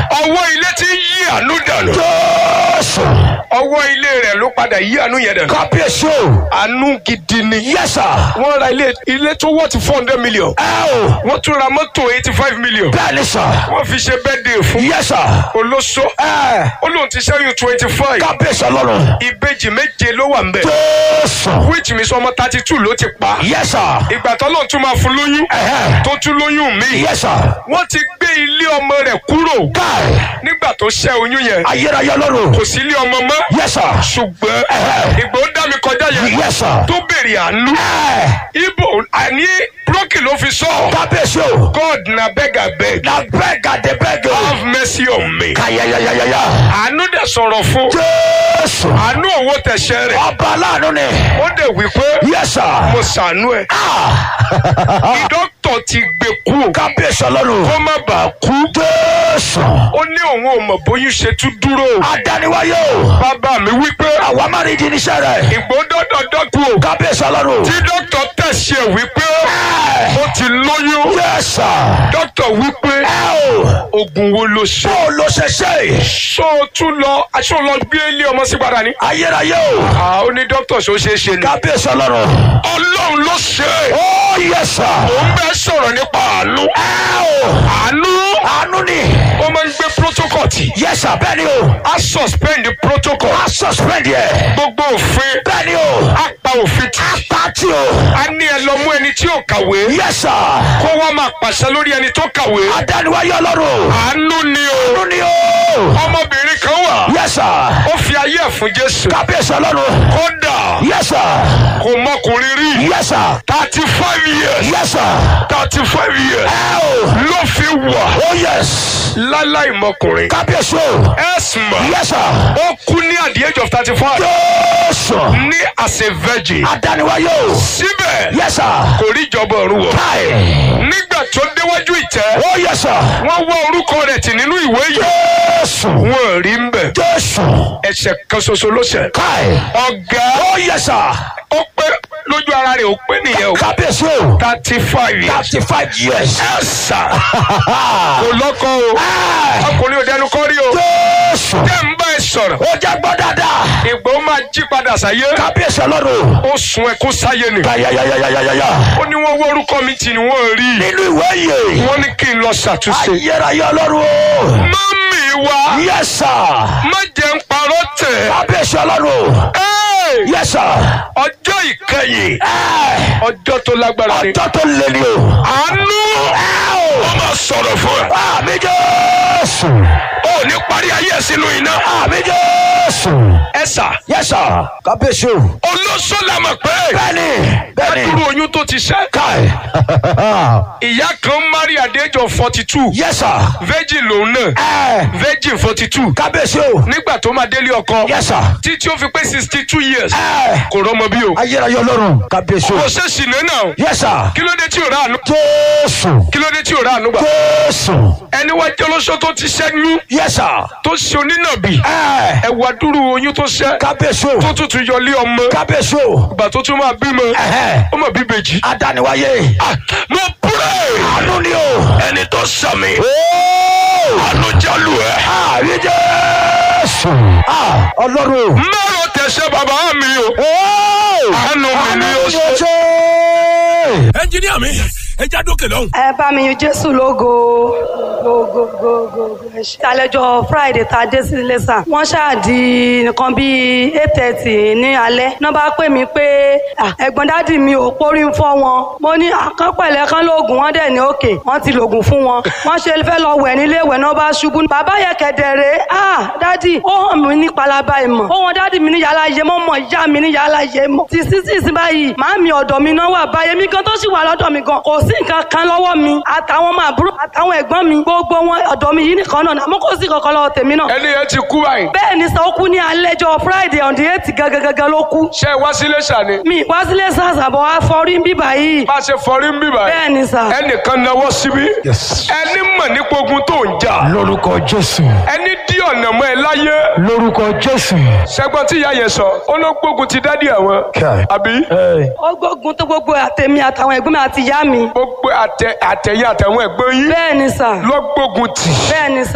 ọwọ́ ilé tí ń yí àánú dànù jésù ọwọ́ ilé rẹ̀ ló padà yí àánú yẹn dànù kábíyèsí o àánú gidi ni yẹsà wọ́n ra ilé ilé tó wọ́ ti four hundred million ẹ o wọ́n tún ra mọ́tò eighty five million bẹ́ẹ̀ ni sà wọ́n fi ṣe birthday fún yẹsà olóso ẹ ó lóun ti ṣẹ́yìn twenty five kábíyèsí ọlọ́run ìbejì méje ló wà ń bẹ̀ jésù which means ọmọ thirty two ló ti pa yẹsà ìgbà tó lóun tún máa fún lóyún ẹhẹ tó tún lóyún míì yẹsà wọ́n ti gbé ilé ọmọ rẹ̀ kúrò káì nígbà tó ṣẹ́ oyún yẹn ayérayé ọlọ́run kò sí ilé ọmọ mọ́ yẹsà ṣùgbọ́n Ẹ̀hẹ́. ìgbà ó dá mi kọjá yẹn yẹsà tó béèrè àánú ẹ ibo àní brókì ló fi sọ kábíyèsí o god na beg abeg na bẹ́ẹ̀gà dé bẹ́ẹ̀gì o have mercy on me káyayayayaya àánú dẹ̀ sọ̀rọ̀ fún jésù àánú òwò tẹ̀sẹ̀ rẹ̀ ọba aláàánú ni ó dẹ̀ wí pé yẹsà mo ṣàánú ẹ̀ Ah. dókítà ti gbé kú o kábíyèsí ọlọ́run kó má bàa kú jésù ó ní òun ò mọ̀ bóyún ṣe tún dúró o adániwáyé o bàbá mi wí pé àwa má rí di níṣẹ́ rẹ̀ ìgbó dọ́dọ̀ dọ́kú o kábíyèsí ọlọ́run tí dókítà tẹ̀sẹ̀ wí pé ó ti lóyún yẹsà dókítà wí pé ẹ o oògùn wo ló ṣe bó o lọ ṣe ṣe ṣó o tún lọ aṣọ lọ gbé ilé ọmọ sí padà ní. ayérayé o àá ó ní dókítà ṣó ṣe é ṣe ni. kábíyèsí ọlọ́run ọlọ́run ló ṣe é. ó yẹsà ó ń bẹ́ sọ̀rọ̀ nípa àánú. ẹ o àánú àánú ni ó máa ń gbé protocol tì. yẹsà bẹ́ẹ̀ ni o a suspend protocol. a suspend yẹ gbogbo òfin bẹ́ẹ̀ ni o a pa òfin tì. pàtí o a ní ẹ lọ mú ẹni tí ò kàwé yẹsà kó wá máa pàṣẹ lórí ẹni tó kàwé. adániwáyé ọlọ́run àánú ni o. àánú ni o ọmọbìnrin kan wà yẹsà ó fi ayé ẹ̀ fún jésù. kábíyèsí ọlọ́run kódà yẹsà kò mọkùnrin rí. yẹsà thirty five years. yẹsà thirty five years. ẹ o ló fi wà ó yẹs láláì mọkùnrin. kábíyèsí o ẹ̀sìnmà yẹsà ó kú ní at the age of thirty five jésù ní as a virgin. adániwáyé o síbẹ̀ yẹsà kò rí ìjọba ọ̀run wọ̀. káì nígbà tó déwájú ìtẹ́ ó yẹsà wọ́n wá orúkọ rẹ̀ tì nínú ìwé yìí. jésù wọ́n rí ń bẹ̀. jésù ẹ̀ṣẹ̀ kan ṣoṣo ló ṣẹ̀. káì ọ̀gá ó yẹsà ó pé lójú ara rẹ̀ ó pé nìyẹn o. kábíyèsí o thirty five years. thirty five years ẹ̀sà kò lọ́kọ o. Ẹ, ọkùnrin ò dẹnu kọ́ rí o. jésù tẹ́ ń bá ẹ sọ̀rọ̀. ó jẹ́ gbọ́ dáadáa ìgbà ó máa jí padà sáyé. kábíyèsí ọlọ́run ó sun ẹkún sáyé ni. yayayayayaya ó ní wọ́n wọ́ orúkọ mi tì ní wọ́n rí i. nínú ìwé yìí wọ́n ní kí n lọ ṣàtúnṣe. ayérayé ọlọ́run o mọ́mì wa yẹsà má jẹ́ ń parọ́ tẹ̀. kábíyèsí ọlọ́run Ẹ́ẹ̀! yẹsà ọjọ́ ìkẹyìn ẹ ọjọ́ tó lágbára ni. ọjọ́ tó lé ní o àánú ó máa sọ̀rọ̀ fún ẹ. àmì jésù ó ní parí ayé ẹ̀ sínú iná. àmì jésù ẹ sà yẹsà kábíyèsí o olóṣó la mọ̀ pé bẹ́ẹ̀ni bẹ́ẹ̀ni dúró oyún tó ti ṣẹ́. káì ìyá kan marry at the age of forty two yẹsà virgin lòun náà ẹ virgin forty two kábíyèsí o nígbà tó máa délé ọkọ yẹsà títí ó fi pé sixty two years ẹ kò rọmọ bí o. ayérayé ọlọ́run kábíyèsí o kò ṣe ṣìnà náà yẹsà kí ló dé tí ò rà àánú jésù kí ló dé tí ò rà àánú gbà. jésù ẹni wá jẹ́ olóṣó tó ti ṣẹ́yún yẹsà tó ṣe onínàbì ẹ ẹ̀wà dúró oyún tó ṣẹ́ kábíyèsí o tó tún tún yọlé ọmọ kábíyèsí o ìgbà tó tún máa bímọ ẹhẹ ó mọ̀ bíbejì. adániwáyé Ah, mo pray àánú ni o ẹni tó sàmì ooo àánú jálù ẹ. àmì jésù Ah, ọlọ́run mẹ́rọ tẹ̀sẹ̀ bàbá mi o ooo àánú mi ni ó ṣe. ṣe. ẹnjiníà mi ẹ já dókè lọ́hùn. ẹ bá mi yin jésù lógo gogogogo ẹ ṣe. àlejò friday tá a dé sí ilé sàn wọ́n ṣáàdì nǹkan bíi eight thirty ní alẹ́ náà bá pè mí pé "Ah, ẹ̀gbọ́n dádì mi ò pórí ń fọ́ wọn mo ní àkànpẹ̀lẹ̀ kan lóògùn wọn dẹ̀ ní òkè wọ́n ti lògùn fún wọn wọ́n ṣe fẹ́ lọ wẹ̀ nílé ìwẹ̀ náà bá ṣubú bàbá yẹn kẹ̀dẹ̀rẹ̀ ah dádì ó hàn mí ní palaba ìmọ̀ ó wọn dádì mi ní yàrá yé mọ́ mọ́ ìyá mi ní yàrá yé mọ́ ti sísì sí báyìí màámi ọ̀dọ̀ mi náà wà báyìí mi gan tó sì wà lọ́dọ̀ mi gan kò sí nǹkan kan lọ́wọ́ mi àtàwọn ọmọ àbúrò àtàwọn ẹ̀gbọ́n mi gbogbo wọn ọ̀dọ̀ mi yìí nìkan náà àmọ́ kò sí kankan lọ́wọ́ tèmi náà. ẹni yẹn ti kú báyìí. bẹ́ẹ̀ ni sọ ó kú ní alẹ́jọ́ friday on the eight gangan ló kú. ṣé ẹ wá sílé ṣàní. mi wá sílé sàṣàbọ̀ wá fọrí ń bíbà yìí. bá a ṣe fọrí ń bì báyìí. bẹ́ẹ̀ ni sà. ẹnìkan náwó síbí. Yes. ẹni mọ̀ nípa ogun tó ń jà. lórúkọ jésù ẹni dí ọ̀nà mọ́ ẹ láyé. lórúkọ jésù. ṣẹgbọn tí ìyá yẹn sọ ó ló gbógun ti dádì àwọn. Kai. àbí Ẹ. ó gbógun tó gbogbo àtẹ̀mí àtàwọn ẹ̀gbọ́n mi àti ìyá mi. gbogbo àtẹ àtẹyìn àtàwọn ẹ̀gbọ́n yín bẹ́ẹ̀ ni sà. ló gbógun tì. bẹ́ẹ̀ ni sà.